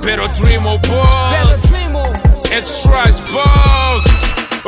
Velotrimo Ball, Extra Spark.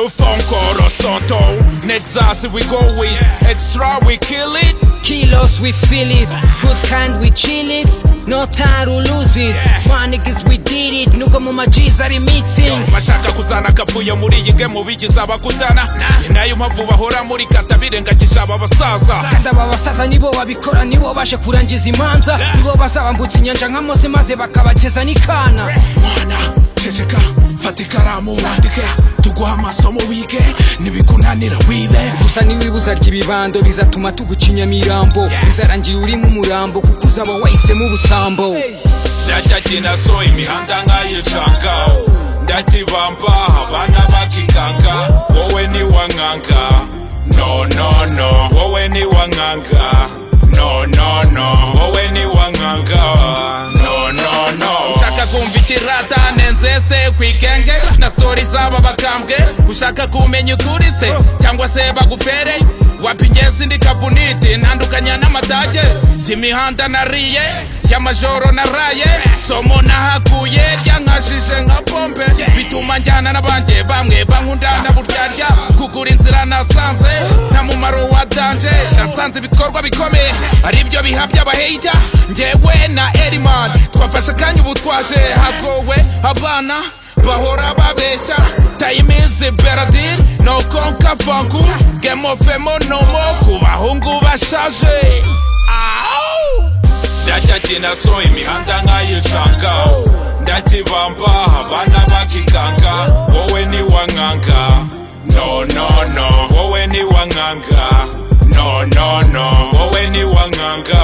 A phone call or something. Next us we go with extra, we kill it. Kilos, we feel it. Good kind, we chill it. No time to lose it. My niggas, we did it. Nuga mu ma G's ari meetings. bashaka kuzana akapfuye muri iyi gemu bigize abakutana ni nayo mpamvu bahora muri kata birengagisha aba basaza Kandi aba basaza nibo babikora nibo baje kurangiza imanza nibo bazabambutsa inyanja nka mose maze bakabakeza n'ikana mwana ceceka fata ikaramu wandike tuguha amasomo wige nibikunanira wibe gusa n'iwibuza ry'ibibando bizatuma tuguca inyamirambo bizarangira uri nk'umurambo kuko uzaba wahisemo ubusambo ndajya kinaso imihanda nkayicangaho ndakibamba abana bakikanga wowe ni wankanga no no no wowe ni wankanga no no no wowe ni wankanga no no no ushaka kumva ikirata nenzeste kwikenge na stori z'aba bakambwe ushaka kumenya ukuri se cyangwa se bagufere wapi njye sindi kabuniti ntandukanya n'amatage y'imihanda nariye y'amajoro naraye somo nahakuye ryankajije nka pompe bituma njyana n'abanjye bamwe bankundana buryarya kugura inzira nasanze nta mumaro wa danje nasanze ibikorwa bikomeye aribyo biha by'abaheyita njyewe na eriman twafashe akanya ubu twaje hagowe abana bahora babeshya time is beradir no konka vangu gemofemo nomo ku bahungu bashaje Au! ndajya kinaso imihanda nkayicangaho ndakibamba abana bakikanga wowe ni wankanga no no no wowe ni wankanga no no no wowe ni wankanga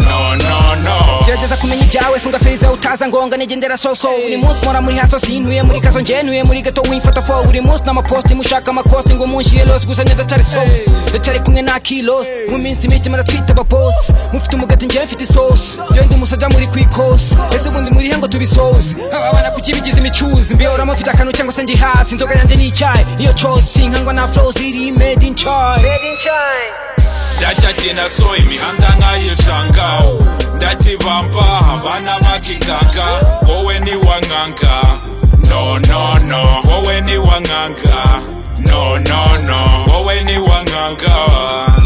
no no no gerageza kumenya ibyawe funga feriza utaza ngonga nigendera soso buri munsi mpora muri haso sintuye muri kazo ngenuye muri gato wimfata fo buri munsi n'amaposti mushaka amakosti ngo munshire los gusa njye ndacyari sosi ndacyari kumwe na kilos mu minsi mike mara twita ababosi mufite umugati njyewe mfite isosi njyewe ndi umusajja muri ku ikosi ese ubundi murihe ngo tubisoze aba bana kuki bigize imicuzi mbiyora mufite akantu cyangwa se ndi hasi inzoga yanjye ni icyayi niyo cosi nkangwa na flow ziri made in chai ndajya kinaso imihanda nkayicangaho ndakibamba abana bakikanga wowe ni wankanga no no no wowe ni wankanga no no no wowe ni wankanga